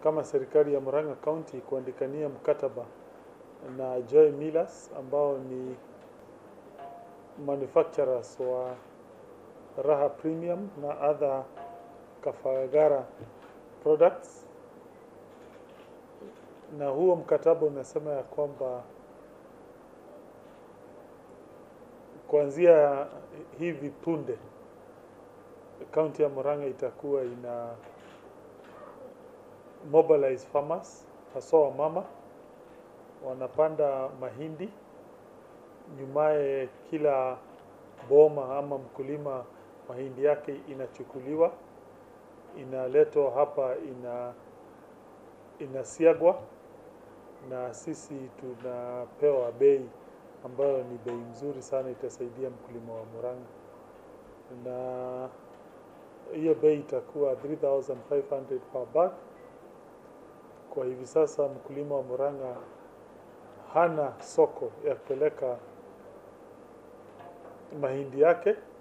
kama serikali ya Murang'a County kuandikania mkataba na Joy Millers ambao ni manufacturers wa Raha Premium na other Kafagara products, na huo mkataba unasema ya kwamba kuanzia hivi punde kaunti ya Murang'a itakuwa ina mobilize farmers haswa wamama wanapanda mahindi, nyumaye kila boma ama mkulima mahindi yake inachukuliwa inaletwa hapa, ina inasiagwa na sisi tunapewa bei ambayo ni bei mzuri sana, itasaidia mkulima wa Murang'a, na hiyo bei itakuwa 3500 per bag. Kwa hivi sasa mkulima wa Murang'a hana soko ya kupeleka mahindi yake